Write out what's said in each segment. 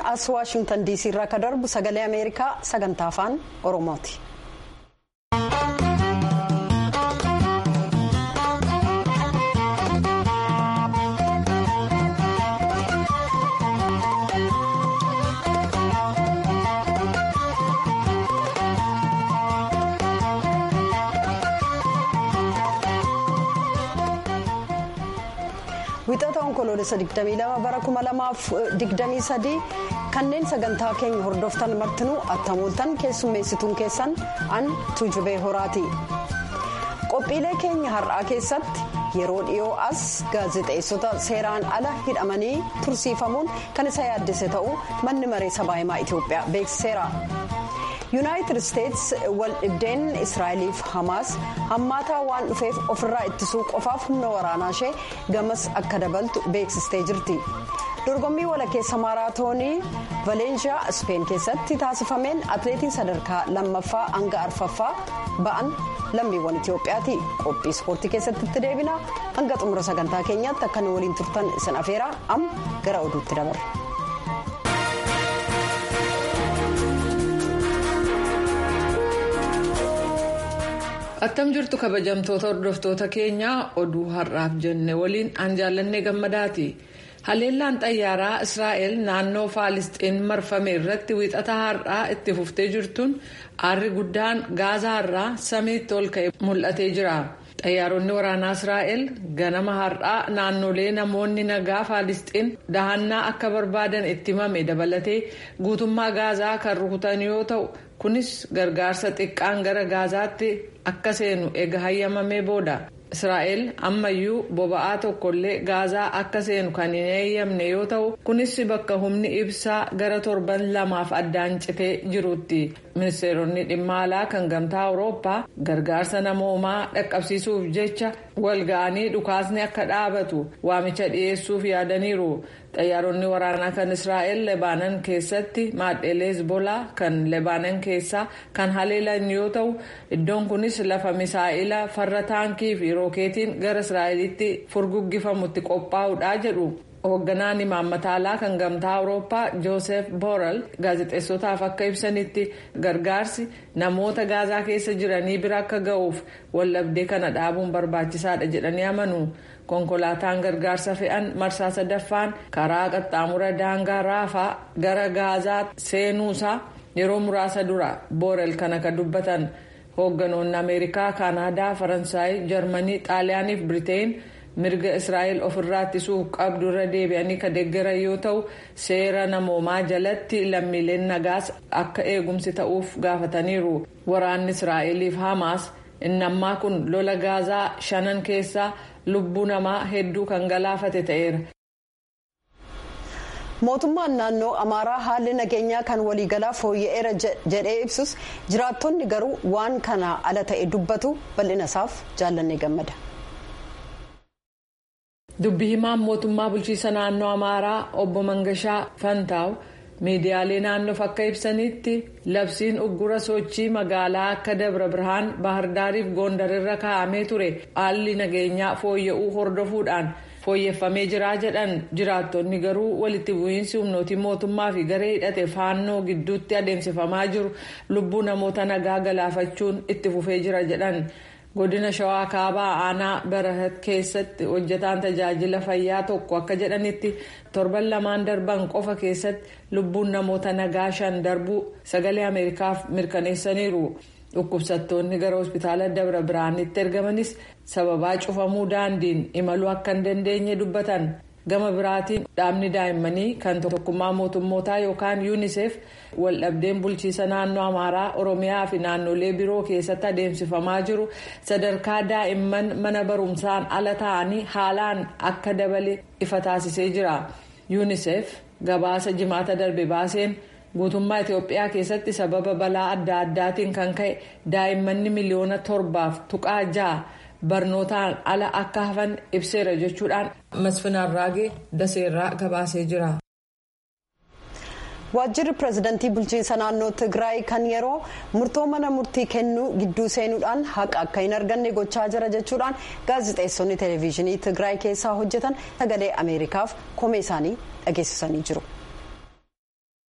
as waashingtan diisii irraa akka darbu sagalee ameerikaa sagantaa afaan oromooti. wixata onkoloolessa 22 bara 2023 kanneen sagantaa keenya hordoftan martinuu attamooltan keessummeessituun keessan an tuujubee horaati qophiilee keenya har'aa keessatti yeroo dhiyoo as gaazexeessota seeraan ala hidhamanii tursiifamuun kan isa yaaddise ta'uu manni maree sabaa himaa itiyoophiyaa beeksiseera. yuunaayitid isteetsi wal dhibdeen israa'eliif hamaas hammaataa waan dhufeef ofirraa ittisuu qofaaf humna waraanaa ishee gamas akka dabaltu beeksistee jirti dorgommii walakkeessa maaraatoonii valeenshiyaa ispeen keessatti taasifameen atleetiin sadarkaa lammaffaa hanga arfaffaa ba'an lammiiwwan itiyoophiyaati qophii ispoortii keessatti itti deebina hanga xumura sagantaa keenyaatti akka nu waliin turtan isin afeeraa amma gara oduutti dabarra. attam jirtu kabajamtoota hordoftoota keenyaa oduu har'aaf jenne waliin aan jaallanne gammadaati haleellaan xayyaaraa israa'el naannoo faalisxiin marfame irratti wiixata har'aa itti fuftee jirtuun aarri guddaan gaazaa irraa samiitti ol ka'e mul'atee jira xayyaaronni waraanaa israa'el ganama har'aa naannolee namoonni nagaa faalisxiin dahannaa akka barbaadan itti himame dabalatee guutummaa gaazaa kan rukutan yoo ta'u kunis gargaarsa xiqqaan gara gaazaatti akka seenu eega hayyamamee booda israa'el ammayyuu boba'aa tokkollee gaazaa akka seenu kan hin eeyyamne yoo ta'u kunis bakka humni ibsaa gara torban lamaaf addaan citee jirutti ministeeronni dhimma alaa kan gamtaa awurooppaa gargaarsa namoomaa dhaqqabsiisuuf jecha walga'anii dhukaasni akka dhaabatu waamicha dhiyeessuuf yaadaniiru. xayyaaronni waraanaa kan israa'el lebaanan keessatti maadheelee hezbolaa kan lebaanan keessaa kan haleelan yoo ta'u iddoon kunis lafa misaa'ila farra taankii fi rookeetiin gara israa'elitti furguggifamutti qophaa'uudha jedhu hoogganaan imaammata alaa kan gamtaa awurooppaa joosef boorel gaazexeessotaaf akka ibsanitti gargaarsi namoota gaazaa keessa jiranii bira akka ga'uuf wallabdee kana dhaabuun barbaachisaadha jedhanii amanu. konkolaataan gargaarsa fe'an marsaa sadaffaan karaa qaxxaamura daangaa raafaa gara gaazaa seenuusaa yeroo muraasa dura boorel kana kan dubbatan hoogganoonni ameerikaa kaanaadaa faransaay jarmanii xaaliyaanii fi biriteen mirga israa'el ofirraa ittisuuf qabdu irra deebi'anii kan deeggaran yoo ta'u seera namoomaa jalatti lammiileen nagaas akka eegumsi ta'uuf gaafataniiru waraanni israa'eliif hamaas inni ammaa kun lola gaazaa shanan keessaa. lubbuu namaa hedduu kan galaafate ta'eera. mootummaan naannoo amaaraa haalli nageenyaa kan waliigalaa fooyya'eera jedhee ibsus jiraattonni garuu waan kana ala ta'e dubbatu bal'inasaaf jaallannee gammada. dubbi himaan mootummaa bulchiisa naannoo amaaraa obbo mangashaa fantaaw miidiyaalee naannoof akka ibsanitti labsiin uggura sochii magaalaa akka dabra birhaan bahardaariif goondarirra kaa'amee ture haalli nageenyaa fooyya'uu hordofuudhaan fooyyeffamee jiraa jedhan jiraattonni garuu walitti bu'iinsi humnootii mootummaa fi garee hidhate faannoo gidduutti adeemsifamaa jiru lubbuu namoota nagaa galaafachuun itti fufee jira jedhan. godina shawaa kaabaa aanaa barahat keessatti hojjetaan tajaajila fayyaa tokko akka jedhanitti torban lamaan darban qofa keessatti lubbuun namoota nagaa shan darbuu sagalee ameerikaaf mirkaneessaniiru dhukkubsattoonni gara hospitaala dabra biraanitti ergamanis sababaa cufamuu daandiin imaluu akka hin dandeenye dubbatan gama biraatiin dhaabni daa'immanii kan tokkummaa mootummootaa yookaan yuunisef waldhabdeen bulchiisa naannoo amaaraa oromiyaa fi naannolee biroo keessatti adeemsifamaa jiru sadarkaa daa'imman mana barumsaan ala ta'anii haalaan akka dabale ifa taasisee jira yuunisef gabaasa jimaata darbe baaseen guutummaa itiyoophiyaa keessatti sababa balaa adda addaatiin kan ka'e daa'immanni miliyoona torbaaf tuqaa ja'a. barnootaan ala akka hafan ibseera jechuudhaan masfinaan raagee daseerraa gabaasee jira. waajjirri pireezidantii bulchiinsa naannoo tigraay kan yeroo murtoo mana murtii kennuu gidduu seenuudhaan haqa akka hin arganne gochaa jira jechuudhaan gaazexeessonni televezyiinii tigraay keessaa hojjetan sagalee ameerikaaf komee isaanii dhageessisanii jiru.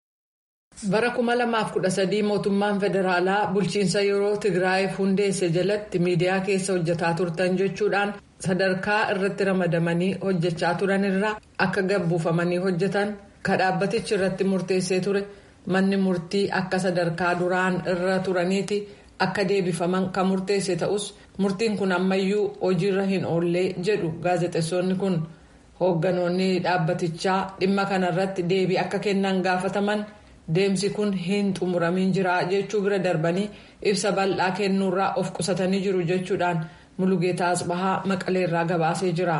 bara 2013 mootummaan federaalaa bulchiinsa yeroo tigraayiif hundeesse jalatti miidiyaa keessa hojjetaa turtan jechuudhaan sadarkaa irratti ramadamanii hojjechaa turan irraa akka gabbuufamanii hojjetan kan dhaabbatichi irratti murteessee ture manni murtii akka sadarkaa duraan irra turaniiti akka deebifaman kan murteesse ta'us murtiin kun ammayyuu hojiirra hin oollee jedhu gaazexeessonni kun hoogganoonni dhaabbatichaa dhimma kanarratti deebii akka kennan gaafataman. deemsi kun hin xumuramin jira jechuu bira darbanii ibsa bal'aa kennuurraa of qusatanii jiru jechuudhaan mulugeetaa asbahaa maqaleerraa gabaasee jira.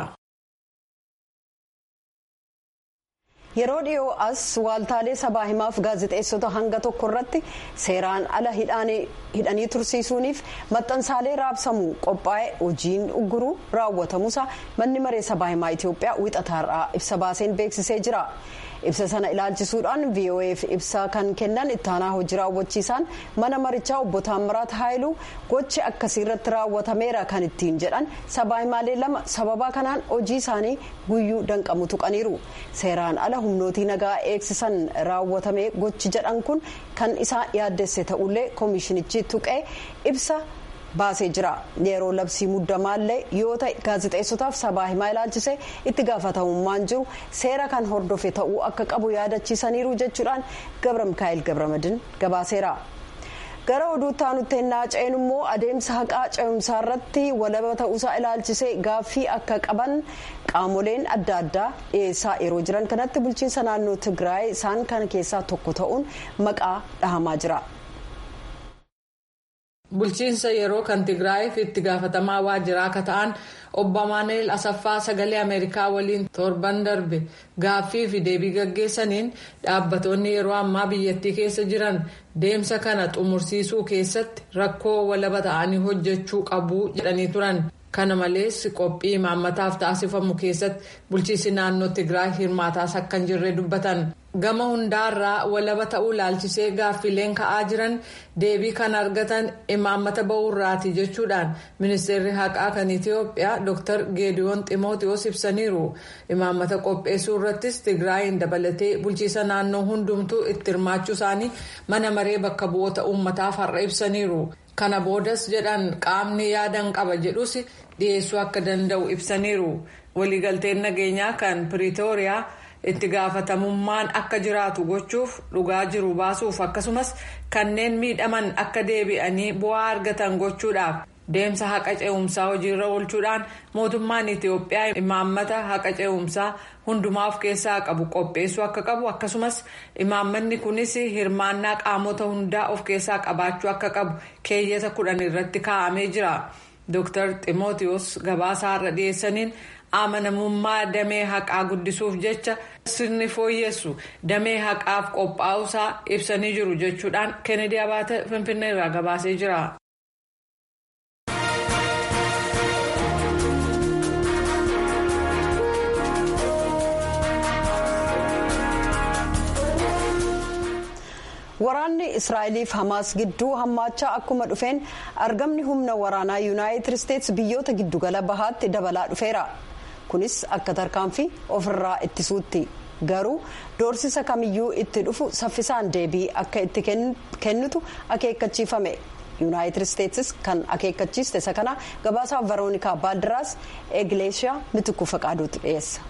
yeroo dhiyoo as waaltaalee sabaa himaaf gaazexeessota hanga tokko irratti seeraan ala hidhanii tursiisuuniif maxxansaalee raabsamuu qophaa'e hojiin ugguruu raawwatamuusaa manni maree sabaa himaa itiyoophiyaa wixataarraa ibsa baaseen beeksisee jira. ibsa sana ilaalchisuudhaan voaf ibsa kan kennan ittaanaa hojii raawwachiisaan mana marichaa obbo Taammiraat Haayiluu gochi akkasii irratti raawwatameera kan ittiin jedhan sabaa himaalee lama sababa kanaan hojii isaanii guyyuu danqamu tuqaniiru seeraan ala humnootii nagaa eegsisan raawwatame gochi jedhan kun kan isaa yaaddesse ta'ullee koomishinichi tuqee ibsa. baasee jira yeroo labsii muddamaallee yoo ta'e gaazexeessotaaf sabaa himaa ilaalchise itti gaafatamummaan jiru seera kan hordofe ta'uu akka qabu yaadachiisaniiru jechuudhaan gabra mikaa'el gabramadin gabaaseera. gara oduutti aanutti ennaa ce'en immoo adeemsa haqaa ce'umsaa irratti walaba ta'uusaa ilaalchisee gaaffii akka qaban qaamoleen adda addaa dhiyeessaa yeroo jiran kanatti bulchiinsa naannoo tigraay isaan kana keessaa tokko ta'uun maqaa dhahamaa jira. bulchiinsa yeroo kan tigraayiif itti gaafatamaa waajjiraa akka ta'an obbo Amaaneel Asaffaa sagalee Ameerikaa waliin torban darbe gaaffii fi deebii gaggeessaniin dhaabbatoonni yeroo ammaa biyyattii keessa jiran deemsa kana xumursiisuu keessatti rakkoo walaba ta'anii hojjechuu qabu jedhanii turan. kana malees qophii imaammataaf taasifamu keessatti bulchiinsi naannoo tigraay hirmaataas akka hin jirre dubbatan gama hundaarraa walaba ta'uu ilaalchisee gaaffileen ka'aa jiran deebii kan argatan imaammata ba'uurraati jechuudhaan ministeerri haqaa kan itiyoophiyaa dr geediyoon ximootiyoos ibsaniiru imaammata qopheessuu irrattis tigraayin dabalatee bulchiinsa naannoo hundumtuu itti hirmaachuu isaanii mana maree bakka bu'oota uummataaf har'a ibsaniiru. kana boodas jedhan qaamni yaadan qaba jedhus dhiyeessuu akka danda'u ibsaniiru waliigalteen nageenyaa kan piriitooriyaa itti gaafatamummaan akka jiraatu gochuuf dhugaa jiru baasuuf akkasumas kanneen miidhaman akka deebi'anii bu'aa argatan gochuudhaaf deemsa haqa ce'umsaa hojiirra oolchuudhaan mootummaan itiyoophiyaa imaammata haqa ce'umsaa hundumaa of keessaa qabu qopheessuu akka qabu akkasumas imaammanni kunis hirmaannaa qaamota hundaa of keessaa qabaachuu akka qabu keeyyata kudhan irratti kaa'amee jira dr ximootiyoos gabaasaa irra dhiyeessaniin amanamummaa damee haqaa guddisuuf jecha sirni fooyyessu damee haqaaf qophaa'uusaa ibsanii jiru jechuudhaan kennedy abaate finfinnee irraa gabaasee jira. waraanni israa'eliif hamaas gidduu hammaachaa akkuma dhufeen argamni humna waraanaa yuunaayitid isteetsi biyyoota giddugala bahaatti dabalaa dhufeera kunis akka tarkaanfii ofirraa ittisuutti garuu doorsisa kamiyyuu itti dhufu saffisaan deebii akka itti kennitu akeekkachiifame yuunaayitid isteetsis kan akeekkachiiste isa kana gabaasaa veroonikaa baaldiraas egleeshiyaa mitikuu faqaaduutti dhiyeessa.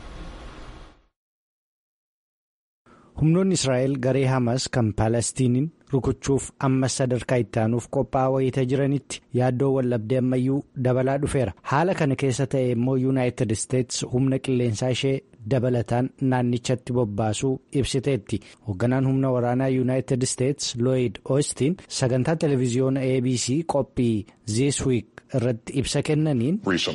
humnoonni israa'el garee hamas kan paalestiniin rukuchuuf ammas sadarkaa itti aanuuf qophaa'aa wayita jiranitti yaaddoo wallabdee ammayyuu dabalaa dhufeera haala kana keessa ta'e immoo yuunaayitid isteets humna qilleensaa ishee dabalataan naannichatti bobbaasuu ibsiteetti hoogganaan humna waraanaa yuunaayitid isteets looyid oostiin sagantaa televiziyoona abc qophii this week irratti ibsa kennaniin.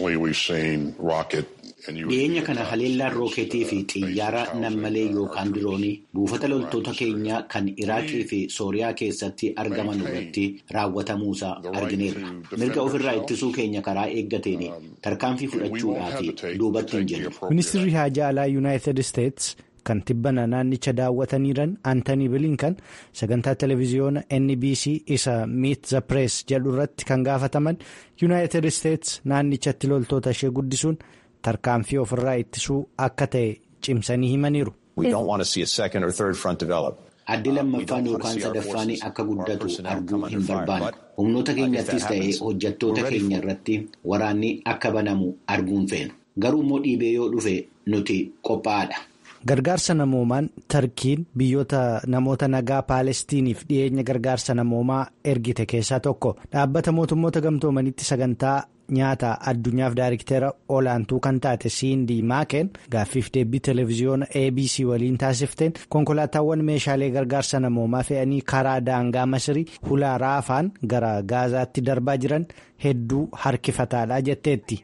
dhiyeenya kana haleellaan rooketii fi xiyyaara nammalee yookaan diroonii buufata loltoota keenyaa kan iraaqii fi sooriyaa keessatti argaman irratti raawwatamuusaa argineerra mirga ofirraa ittisuu keenya karaa eeggateen tarkaanfii fudhachuudhaaf duubatti hin jennu. ministirri haajaa alaa yuunaayitid isteets kan tibbana naannicha daawwataniiran antanii bilinkan sagantaa televiziyoona nbc isa miit the press jedhu irratti kan gaafataman yuunaayitid isteets naannichatti loltoota ishee guddisuun. tarkaanfii ofirraa ittisuu akka ta'e cimsanii himaniiru. addi lammaffaan yookaan sadaffaan akka guddatu arguu hin barbaannu. Humnoota keenyattis ta'ee hojjettoota keenya irratti waraanni akka banamu arguun feenu. Garuu immoo dhiibee yoo dhufe nuti qophaa'aadha. Gargaarsa namoomaan Tarkiin biyyoota namoota nagaa Paalestiniif dhiyeenya gargaarsa namoomaa ergite keessaa tokko dhaabbata mootummoota gamtoomanitti sagantaa nyaata addunyaaf daariktera olaantuu kan taate Siindii Maakeen gaaffiif deebii televezyiyoona ABC waliin taasifteen konkolaataawwan meeshaalee gargaarsa namoomaa fe'anii karaa daangaa Masirii hulaa raafaan gara Gaazaatti darbaa jiran hedduu harkifataadha jetteetti.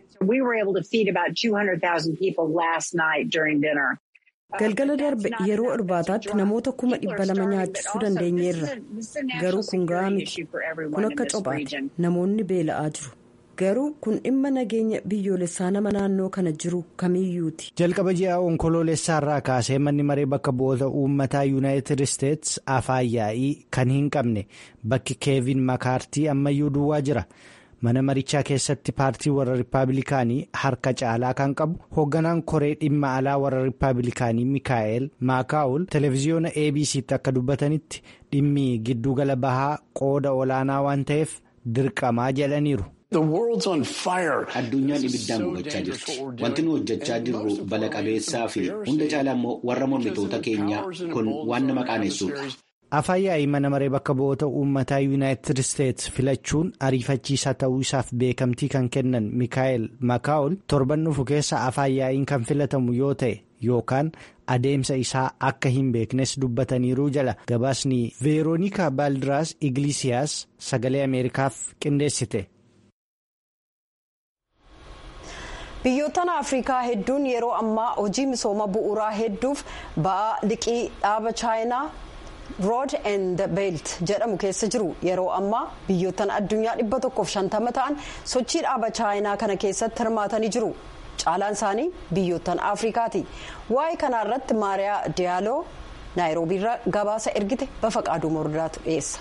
Galgala darbe yeroo irbaataatti namoota kuma dhibba lama nyaachisuu dandeenyeerra. Garuu kun gahaa miti. Kun akka cophaati. Namoonni beela'aa jiru. Garuu kun dhimma nageenya biyyoolessaa nama naannoo kana jiru kamiyyuuti. Jalqaba ji'a onkoloolessaa irraa kaasee manni maree bakka bu'oota uummataa yuunaayitid isteetsi afaan yaa'ii kan hin qabne bakki keevin makaartii ammayyuu duwwaa jira. mana marichaa keessatti paartii warra rippaabilikaanii harka caalaa kan qabu hoogganaan koree dhimma alaa warra rippaabilikaanii mikaa'el maakaa'ul televezyiyoona abc'tti akka dubbatanitti dhimmi giddugala bahaa qooda olaanaa waan ta'eef dirqamaa jedhaniiru. Addunyaan ibiddaan gubachaa jirti. Wanti nu hojjechaa jirru bala qabeessaa fi hunda caalaa immoo warra mormitoota keenyaa kun waan nama qaanessuudha. afaan yaa'ii mana maree bakka bu'oota uummataa yuunaayitid isteetsi filachuun ariifachiisaa ta'uu isaaf beekamtii kan kennan mikaa'el makaa'ol torban dhufu keessa afaan yaa'iin kan filatamu yoo ta'e yookaan adeemsa isaa akka hin beeknes dubbataniiruu jala gabaasni veeroonikaa baaldiraas iglisiyaas sagalee ameerikaaf qindeessite. biyyoottan afrikaa hedduun yeroo ammaa hojii misooma bu'uuraa hedduuf ba'aa liqii dhaaba chaayinaa. rood and beelt jedhamu keessa jiru yeroo ammaa biyyoottan addunyaa dhibba tokkoof shantama ta'an sochii dhaaba chaayinaa kana keessatti hirmaatanii jiru caalaan isaanii biyyoottan afrikaati waa'ee kanaa irratti maariyaa diyaaloo naayiroobiirra gabaasa ergite bafa qaaduu mordaatu dhiyeessa.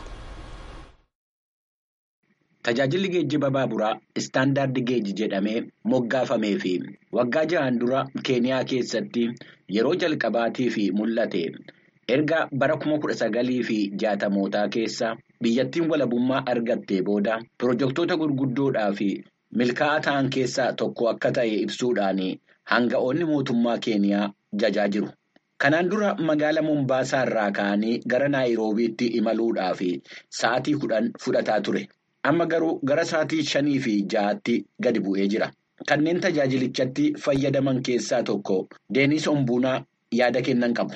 Tajaajilli geejjiba baaburaa istaandaardi geejji jedhamee moggaafamee fi waggaa jahan dura keeniyaa keessatti yeroo jalqabaatii fi mul'ate. erga bara kuma kudha sagalii fi jaatamootaa keessa biyyattiin walabummaa argattee booda pirojektoota gurguddoodhaa fi milkaa'aa ta'an keessaa tokko akka ta'e ibsuudhaan hanga'oonni mootummaa keeniyaa jajaa jiru. Kanaan dura magaala Mombaasaa irraa ka'anii gara Naayiroobiitti imaluudhaa fi sa'aatii kudhan fudhataa ture. Amma garuu gara sa'aatii shanii fi ja'aatti gadi bu'ee jira. Kanneen tajaajilichatti fayyadaman keessaa tokko Deenis Ombuunaa yaada kennan qabu.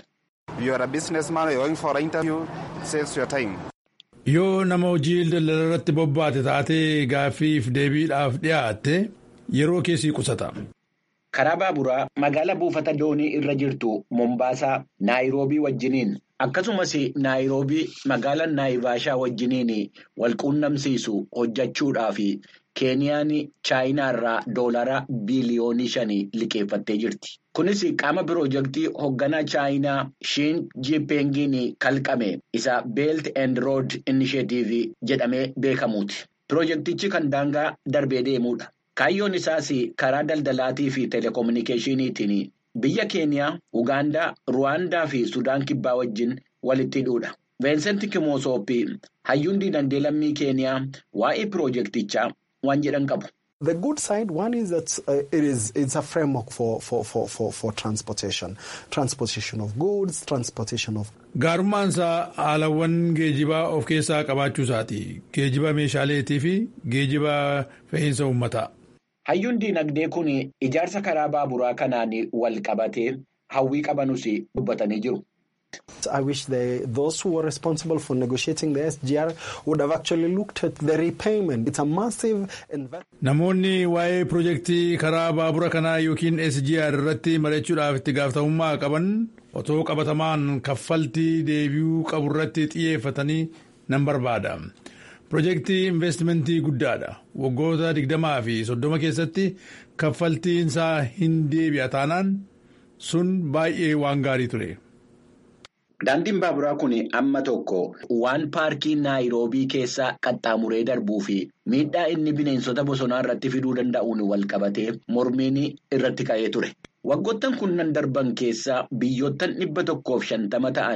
Yoo nama hojii daldala irratti bobbaate taatee gaaffiif deebiidhaaf dhiyaatte yeroo keessi qusata. Karaa baaburaa magaala buufata doonii irra jirtu Mombaasaa Naayiroobii wajjiniin akkasumas Naayiroobii magaala Naayivaashaa wajjiniin wal quunnamsiisu hojjechuudhaaf Keeniyaan Chaayinaa irraa doolara biiliyoonii shanii liqeeffattee jirti. Kunis qaama pirojektii hoogganaa Chaayinaa Shiin Jiipeengiin kalqame isa Beelt and Road Initiative jedhamee beekamuuti. Pirojektichi kan daangaa darbee deemudha. Kaayyoon isaas karaa daldalaatii fi telekominikeeshiniitiin biyya Keeniyaa, Ugaandaa, Ruwaandaa fi Sudaan Kibbaa wajjin walitti hidhuudha. Veensent Kimosoopi hayyuun dinagdee lammii Keeniyaa waa'ee pirojektichaa waan jedhan qabu. The good side, one is that uh, it is it's a framework for, for, for, for, for transportation. Transportation of goods, transportation of... Gaarummaan isaa haalawwan geejibaa of keessaa qabaachuu isaati. Geejiba meeshaaleetii fi geejiba fe'iinsa uummataa. Hayyuun dinagdee kun ijaarsa karaa baaburaa kanaan wal qabatee hawwii qabanus dubbatanii jiru. I wish they, those who were responsible for negotiating the SGR would have actually looked at the repayment. It's a massive investment. Namoonni waa'ee pirojektii karaa baabura kanaa yookiin SGR irratti mari'achuudhaaf itti gaafatamummaa qaban otoo qabatamaan kaffaltii deebi'uu qabu irratti xiyyeeffatanii nan barbaada. Pirojektii investimentii guddaadha. Waggoota digdamaa fi soddoma keessatti kaffaltiinsaa hin deebi'a taanaan sun baay'ee waan gaarii ture. Daandiin baaburaa kun amma tokko waan paarkii Naayiroobii keessa qaxxaamuree darbuu fi miidhaa inni bineensota bosonaa irratti fiduu danda'uun wal qabatee mormiin irratti ka'ee ture. Waggoottan kunnan darban keessa biyyoottan dhibba tokkoof shantama ta'an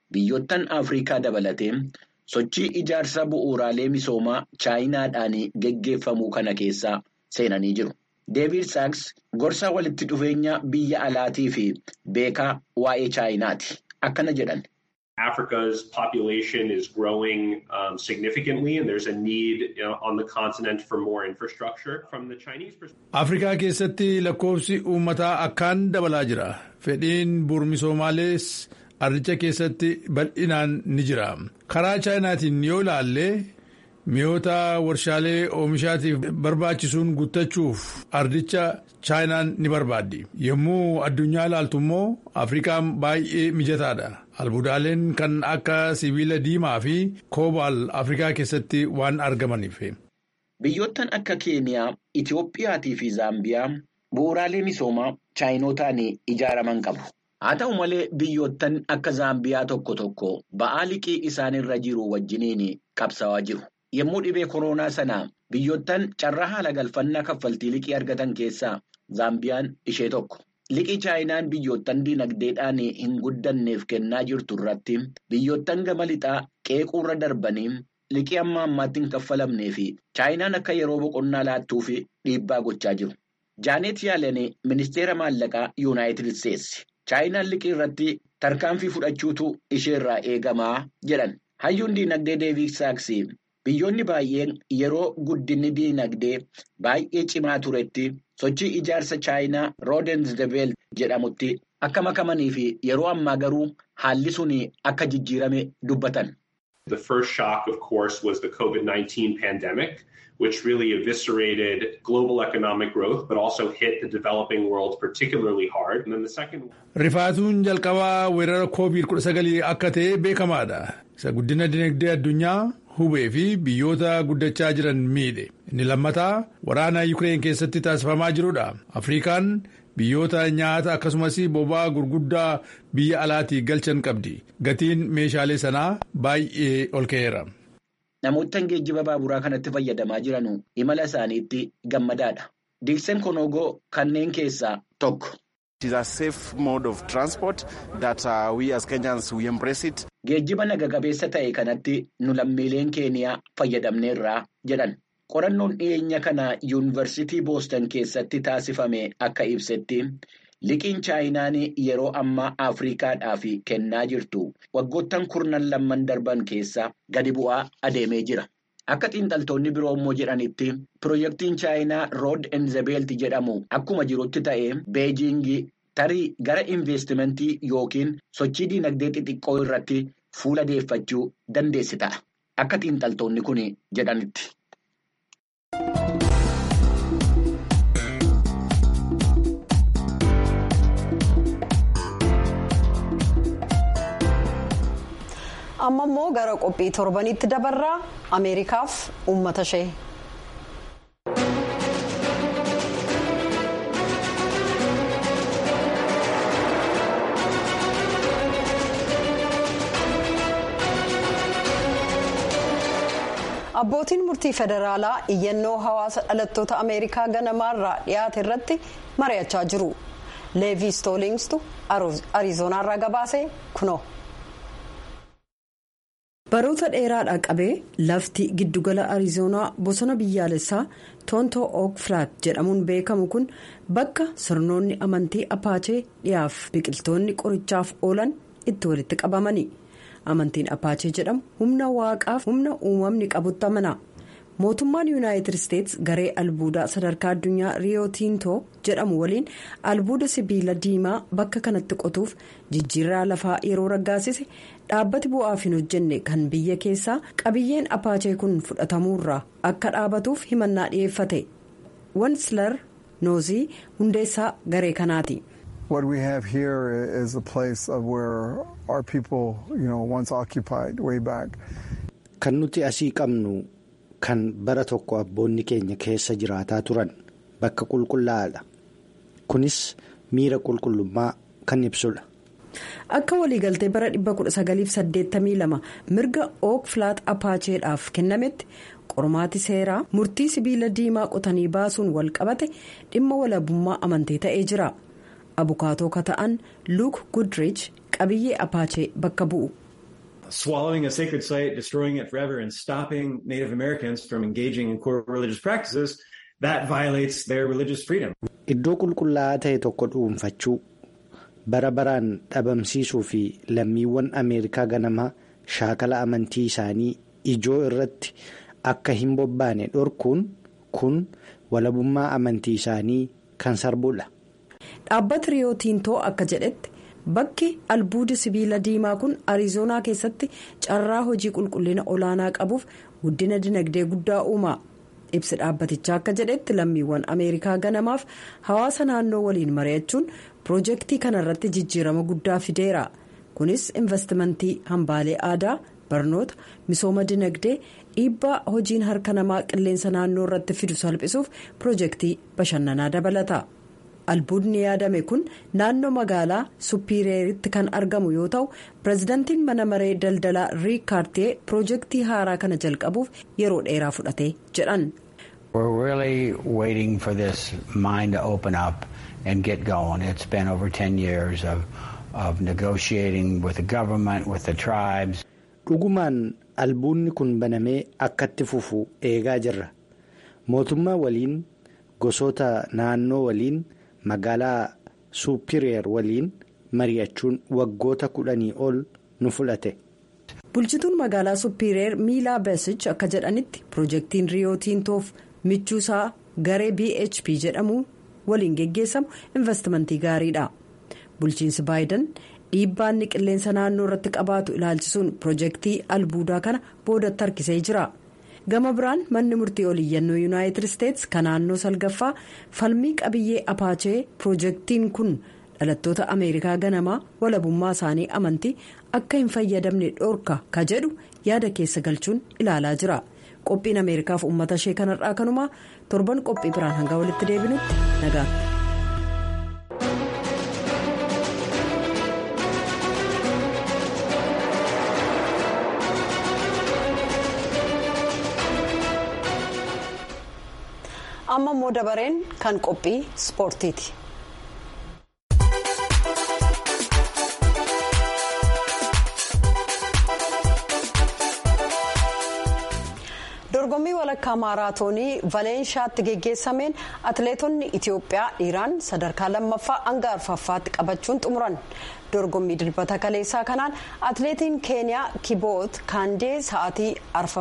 biyyoottan Afrikaa dabalatee sochii ijaarsa bu'uuraalee misoomaa chaayinaadhaan geggeeffamuu kana keessaa seenanii jiru. Deevid Saaks gorsa walitti dhufeenya biyya alaatii fi beekaa waa'ee chaayinaati. Akkana jedhan. Africa's population is growing um, significantly, and there's a need you know, on the continent for more infrastructure. From the Chinese perspective, Afrikaa keessatti lakkoofsi uummataa akkaan dabalaa jira. Fedhiin bu'uura ardicha keessatti bal'inaan ni jira. Karaa chaayinaatiin yoo ilaalle mi'oota warshaalee oomishaatiif barbaachisuun guuttachuuf ardicha chaayinaan ni barbaaddi. Yommuu addunyaa ilaaltu immoo Afrikaan baay'ee mijataadha. Albuudaaleen kan akka sibiila diimaa fi koobaal Afrikaa keessatti waan argamaniif. Biyyoottan akka Keeniyaa, Itiyoophiyaatii fi Zaambiyaa bu'uuraalee misoomaa chaayinootaan ijaaraman qabu. Haa ta'u malee biyyoottan akka Zaambiyaa tokko tokko ba'aa liqii isaanirra jiru wajjiniin qabsaa'aa jiru. Yommuu dhibee koronaa sana biyyoottan carraa haala galfannaa kaffaltii liqii argatan keessaa Zaambiyaan ishee tokko. Liqii chaayinaan biyyoottan dinagdeedhaan hin guddanneef kennaa jirtu irratti biyyoottan gama lixaa qeequurra darbanii liqii amma ammaatti hin kaffalamnee fi chaayinaan akka yeroo boqonnaa laattuuf dhiibbaa gochaa jiru. Jaanet Yaaleen ministeera maallaqaa Yuunaayitid Isteetsi. Chaayinaan liqii irratti tarkaanfii fudhachuutu isheerraa eegamaa jedhan. Hayyuun dinagdee Deevid Saaks biyyoonni baay'een yeroo guddinni dinagdee baay'ee cimaa turetti sochii ijaarsa chaayinaa roodensdebeel jedhamutti akka makamanii fi yeroo ammaa garuu haalli sun akka jijjiirame dubbatan. the first shock, of course, was the COVID 19 pandemic, which really eviscerated global economic growth, but also hit the developing world particularly hard. And then the second Rifaatuun jalqabaa weerara COVID-19 akka ta'e beekamaadha. Isa guddina dinagdee addunyaa hubee fi biyyoota guddachaa jiran miidhe. Inni lammataa waraana Yukireen keessatti taasifamaa jirudha. Afrikaan biyyoota nyaata akkasumas boba'aa gurguddaa biyya alaatii galchan qabdi. Gatiin meeshaalee sanaa baay'ee ol ka'eera. Namoottan geejjiba baaburaa kanatti fayyadamaa jiran imala isaaniitti gammadaadha. Diiksen Konogoo kanneen keessaa tokko. It is a safe mode of transport that uh, we as Kenyans we embrace it. Geejjiba naga-qabeessa ta'e kanatti nu lammiileen keeniyaa fayyadamneerraa jedhan. Qorannoon dhiyeenya kana yuunivarsiitii Booston keessatti taasifame akka ibsetti liqiin chaayinaan yeroo ammaa Afriikaadhaaf kennaa jirtu waggoottan kurnan lamman darban keessa gadi bu'aa adeemee jira. Akka xiinxaltoonni biroo immoo jedhanitti piroojeektiin chaayinaa rood enzebeelti jedhamu akkuma jirutti ta'e beejiingii tarii gara investimentii yookiin sochii dinagdee xixiqqoo irratti fuula deeffachuu dandeessi ta'a. Akka xiinxaltoonni kun jedhanitti. amma immoo gara qophii torbanitti dabarraa ameerikaaf uummata ishee. abbootiin murtii federaalaa iyyannoo hawaasa dhalattoota ameerikaa ganamaarraa dhiyaate irratti mari'achaa jiru leevii stoolingstu ariizonaarraa gabaasee kunoo. baroota dheeraadhaa qabee lafti giddugala ariizoonaa bosona biyyaalessaa toontoo ook flaat jedhamuun beekamu kun bakka sirnoonni amantii apaachee dhiyaaf biqiltoonni qorichaaf oolan itti walitti qabamani amantiin apaachee jedhamu humna waaqaaf humna uumamni qabutti amana mootummaan yuunaayitid isteets garee albuudaa sadarkaa addunyaa riyootiintoo jedhamu waliin albuuda sibiila diimaa bakka kanatti qotuuf jijjiirraa lafaa yeroo raggaasise dhaabbati bu'aaf hin hojjenne kan biyya keessaa qabiyyeen apaachee kun fudhatamuurraa akka dhaabatuuf himannaa dhiyeeffate wanslar noozii hundeessaa garee kanaati. What we have here is a place of where our people, you know, once occupied way back. Kan nuti asii qabnu kan bara tokko abboonni keenya keessa jiraataa turan bakka qulqullaa'aadha. Kunis miira qulqullummaa kan ibsudha. Akka waliigaltee bara 1982 mirga ook flaat apaacheedhaaf kennametti qormaati seeraa murtii sibiila diimaa qotanii baasuun wal qabate dhimma walabummaa amantee ta'ee jira. abukaatoo ka ta'an luuk gudrich qabiyyee apaachee bakka bu'u. swallowing a sacred site, destroying it forever, and stopping Native Americans from engaging in core religious practices, that violates their religious freedom. Iddoo qulqullaa'aa ta'e tokko dhuunfachuu bara baraan dhabamsiisuu fi lammiiwwan Ameerikaa ganamaa shaakala amantii isaanii ijoo irratti akka hin bobbaane dhorkuun kun walabummaa amantii isaanii kan sarbuudha. Dhaabbati Riyoo Tiintoo akka jedhetti bakki albuudi sibiila diimaa kun Ariizoonaa keessatti carraa hojii qulqullina olaanaa qabuuf guddina dinagdee guddaa uuma. Ibsi dhaabbatichaa akka jedhetti lammiiwwan Ameerikaa ganamaaf hawaasa naannoo waliin mari'achuun piroojeektii kanarratti jijjiirama guddaa fideera. Kunis investimentii hambaalee aadaa, barnoota, misooma dinagdee, dhiibbaa hojiin harka namaa qilleensa naannoo irratti fidu salphisuuf piroojeektii bashannanaa dabalata. albuudni yaadame kun naannoo magaalaa suppiireeritti kan argamu yoo ta'u pirezidaantiin mana maree daldalaa riik kaartee piroojeektii haaraa kana jalqabuuf yeroo dheeraa fudhate jedhan. We're really waiting for this mine to open up and get going. It's been over 10 years of, of negotiating with the government, with the tribes. Dhugumaan albuudni kun banamee akkatti fufu eegaa jirra. Mootummaa waliin gosoota naannoo waliin. magaalaa suupiriyeer waliin mari'achuun waggoota kudhanii ol nu fudhate. bulchituun magaalaa suupiriyeer miilaa beesich akka jedhanitti piroojeektiin riyoo tiintoof michuusaa garee bhp jedhamu waliin geggeessamu investimentii gaariidha bulchiinsi baayidan dhiibbaanni qilleensa naannoo irratti qabaatu ilaalchisuun piroojeektii albuudaa kana boodatti harkisee jira. gama biraan manni murtii oliyyannoo yuunaayitid isteetsi kan naannoo salgaffaa falmii qabiyyee apaachee piroojeektiin kun dhalattoota ameerikaa ganamaa walabummaa isaanii amantii akka hin fayyadamne dhorka ka jedhu yaada keessa galchuun ilaalaa jira qophiin ameerikaaf uummata ishee kanarraa kanumaa torban qophii biraan hanga walitti deebinutti nagaatti. amma immoo dabareen kan qophii ispoortiiti. dorgommii walakkaa maaraatoonii valeenshaatti geggeessameen atileetonni itiyoophiyaa dhiiraan sadarkaa lammaffaa hanga arfaffaatti qabachuun xumuran dorgommii dilbata kaleessaa kanaan atileetiin keeniyaa kiboot kaandee sa'aatii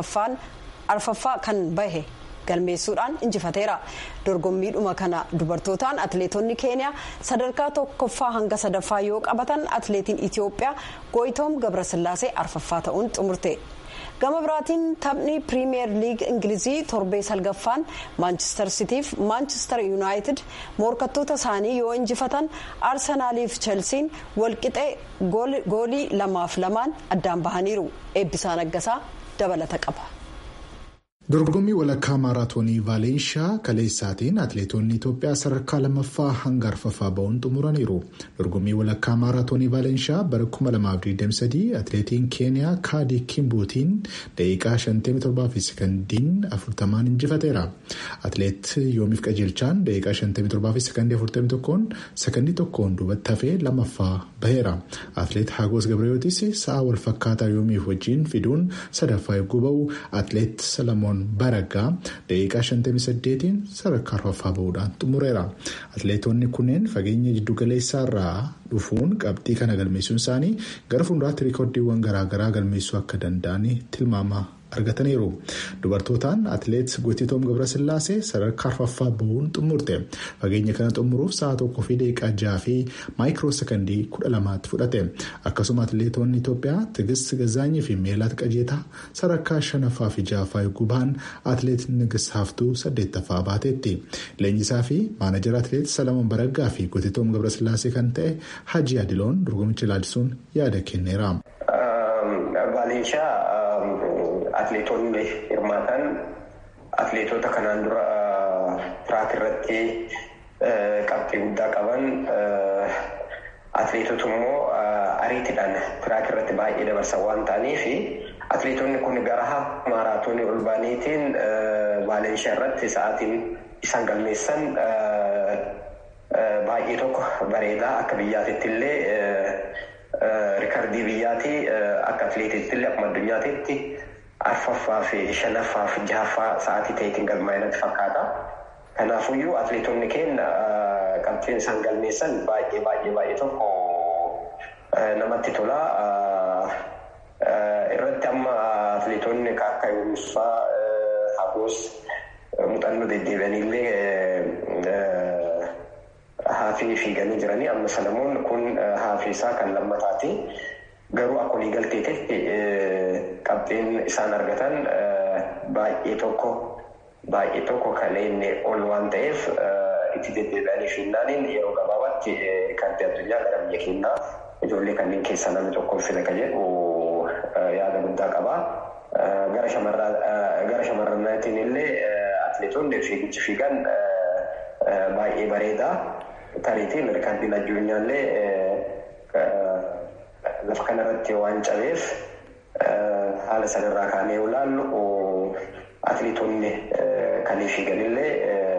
arfaffaa kan bahe. galmeessuudhaan injifateera dorgommiidhuma kana dubartootaan atileetonni keeniyaa sadarkaa tokkoffaa hanga sadaffaa yoo qabatan atileetiin itiyoophiyaa gooyitoom gabrasillaasee arfaffaa ta'uun xumurte gama biraatiin taphni piriimiyeer liig ingilizii torbee salgaffaan maanchister sitiif maanchister yuunaayitid morkattoota isaanii yoo injifatan aarsenaaliif chelsiin walqixee goolii lamaaf lamaan addaan bahaniiru eebbisaa naggasaa dabalata qaba. dorgommii walakkaa maaraatoonii vaalenshaa kaleessaatiin atileetonni itoophiyaa sadarkaa lammaffaa hanga arfaffaa ba'uun xumuraniiru dorgommii walakkaa maaraatoonii vaalenshaa bara 2023 atileetiin keeniyaa kaadii kimbuutiin daqiiqaa 57 fi sekandiin 40 injifateera atileet yoomiif qajeelchaan daqiiqaa 57 fi sekandii 41 sekandii tokkoon duubatti hafee lammaffaa baheera atileet haagoos gabriyootis sa'a walfakkaataa yoomiif wajjiin fiduun sadaffaa eeguu ba'u atileet salamoon. Baraggaa daqiiqaa 58 sadarkaa arfaffaa bahuudhaan xumureera. Atileetonni kunneen fageenya jiddugaleessaa irraa dhufuun qabxii kana galmeessuun isaanii gara fuulduraatti riikoordiiwwan garaagaraa galmeessuu akka danda'an tilmaama argataniiru. Dubartootaan atileet Gootitoom Gabrasillaasee sadarkaa arfaffaa bahuun xumurte. Fageenya kana xumuruuf sa'a tokkoo fi daqiiqaa jaha fi maayikiroo sekandii kudha lamaatti fudhate. Akkasuma atileetonni Itoophiyaa Tigist Gazaanyii fi Meelaat Qajeetaa sadarkaa shanaffaa fi ja'affaa eeguu bahan atileet Nigis Haftuu saddeettaffaa baateetti. Leenjisaa fi maanajara atileet Salamoon Baraggaa fi Gootitoom Gabrasillaasee kan ta'e Hajji Adiloon dorgommicha ilaalchisuun yaada kenneera. Atileetonni hirmaatan atileetota kanaan dura tiraak irratti qabxii guddaa qaban atileetota immoo ariitiidhaan tiraak irratti baay'ee dabarsan waan ta'aniif atileetonni kun gara maaraatoonii ol baaniitiin vaalenshaa irratti sa'aatiin isaan galmeessan baay'ee tokko bareedaa akka biyyaatitti illee rikardii biyyaati akka atileetiitti illee akkuma addunyaatitti arfaffaa fi shanaffaa fi jahaffaa sa'aatii ta'eetiin galmaa'inatti fakkaata. Kanaafuyyuu atileetonni keenya qabxiin isaan galmeessan baay'ee baay'ee baay'ee tokko namatti tola. Irratti amma atileetonni akka Yunusaa Hagoos muuxannoo deddeebi'anillee haafii fiiganii jiranii amma Salamoon kun haafii isaa kan lammataati. Garuu akka walii galteetitti qabxiin isaan argatan baay'ee tokko baay'ee tokko kan inni ol waan ta'eef itti deddeebi'anii fiinnaaniin yeroo gabaabaatti rikardii addunyaa gara biyya keenyaa ijoollee kanneen keessaa namni tokko fila kan jedhu yaada guddaa qaba. Gara shamarraniitiin illee atileetonni fiigichi fiigan baay'ee bareeda. Tariitiin rikardiin addunyaallee lafa kanarratti waan cabeef haala sanarraa kaanee yoo ilaallu atileetonni kan fiiganillee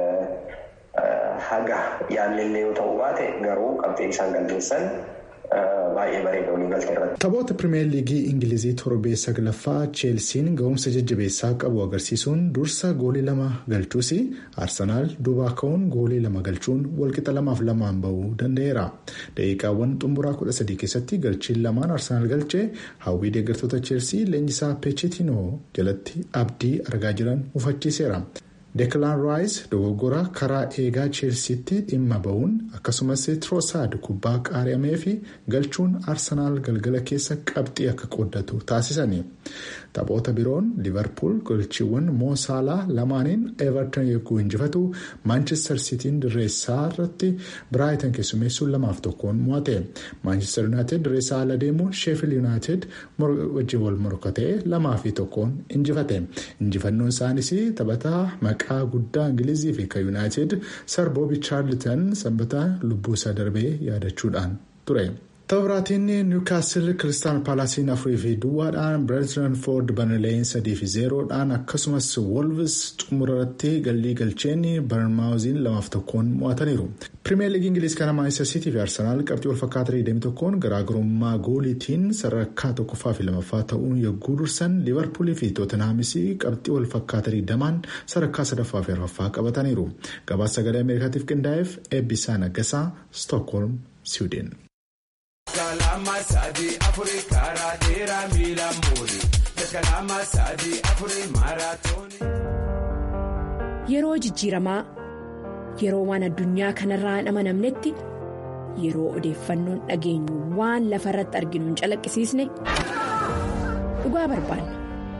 haga yaallillee yoo ta'u baate garuu qabxiin isaan galmeessan baay'ee bareeda walii galtee irratti. Taphoota pirimeer liigii ingilizii torbee saglaffaa cheelsiin ga'umsa jajjabeessaa qabu agarsiisuun dursa goolii lama galchuus arsenaal duubaa ka'uun goolii lama galchuun walqixa lamaaf lamaan bahuu danda'eera. daqiiqaawwan xumuraa kudha sadii keessatti galchiin lamaan arsenaal galchee hawwii deeggartoota cheelsii leenjisaa pechetinoo jalatti abdii argaa jiran ufachiiseera. Deeklaan Raayis dogoggora karaa eegaa cheelsiitti dhimma ba'uun akkasumas Tiroosaad kubbaa qaari'amee fi galchuun arsenaal galgala keessa qabxii akka qooddatu taasisani. Taphoota biroon Liverpool galchiiwwan Moosaalaa lamaaniin Everton yogguu injifatu Manchester Sitiin dirreessaa irratti Biraayiten keessummeessuun lamaaf tokkoon mo'ate. Manchester United dirreessaa ala deemuun Sheffield United wajjin wal morkatee lamaa fi tokkoon injifate. Injifannoon isaanis taphataa maqaa guddaa Ingilizii fi kan United Sir Bobby Charlton sanbata lubbuu isaa darbee yaadachuudhaan ture. Taphataan Niwukaastil Kiristaan Paalaasiin afurii fi duwwaadhaan Bireentford Barnleeyin sadii fi zeeroodhaan akkasumas Wolves xumurarratti gallii galcheen Barnmaawuziin lamaaf tokkoon mo'ataniiru. Pirimeer Liigii Ingiliz kana Maanchister Siitii fi Arsenaal qabxii walfakkaataa 21 garaagarummaa gooliitiin sadarkaa tokkoffaa fi lamaffaa ta'uun yogguu dursan Liverpoolii fi Tootenhaamis qabxii walfakkaataa 20 sadarkaa sadaffaa fi arfaffaa qabataniiru. Gabaasa sagalee Ameerikaatiif qindaa'eef eebbisaa naggasaa Stookholm, Siwiidin. Kalama sadii afurii karaa dheeraa miila muuri. Kalama sadii afurii maaraatoonii. Yeroo jijjiiramaa yeroo waan addunyaa kanarraa hin amanamnetti yeroo odeeffannoon dhageenyu waan lafa irratti arginu hin calaqqisiisne dhugaa barbaanna.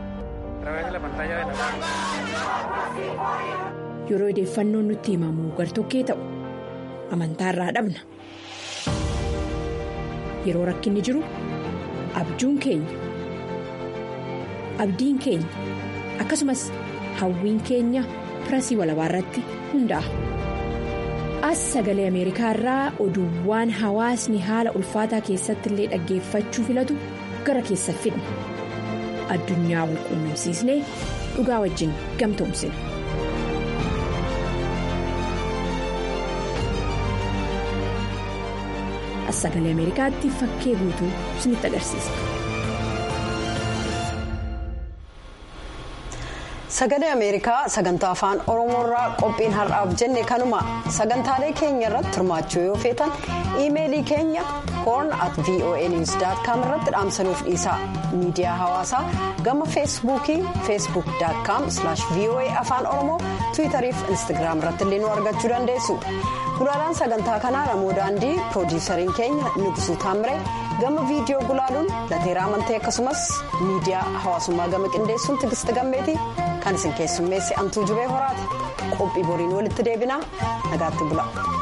Yeroo odeeffannoon nutti himamu gartokkee ta'u amantaarraa dhabna. Yeroo rakkinni jiru abjuun keenya abdiin keenya akkasumas hawwiin keenya pirasii walabaa irratti hundaa'a. As sagalee Ameerikaa irraa oduuwwan hawaasni haala ulfaataa keessatti illee dhaggeeffachuu filatu gara keessa fidna. Addunyaa wal quunnamsiisnee dhugaa wajjin gamtoomsina. As sagalee Ameerikaatti fakkee guutuu isinitti agarsiisa. Sagalee Ameerikaa sagantaa afaan Oromoorraa qophiin har'aaf jenne kanuma sagantaalee keenya irratti hirmaachuu yoo feetan iimeelii keenya horn at voanews.com irratti dhaamsanuuf dhiisaa miidiyaa hawaasaa gama feesbuukii feesbuuk.com voa afaan oromoo tiwiitarii fi instagiraam irratti illee nu argachuu dandeessu gulaalaan sagantaa kanaa namoo daandii piroodiisariin keenya nugusuu taamiree gama viidiyoo gulaaluun lateeraa amantee akkasumas miidiyaa hawaasummaa gama qindeessuun tigist gammeetii kan isin keessummeesse antuu jubee horaati qophii boriin walitti deebinaa nagaatti bula.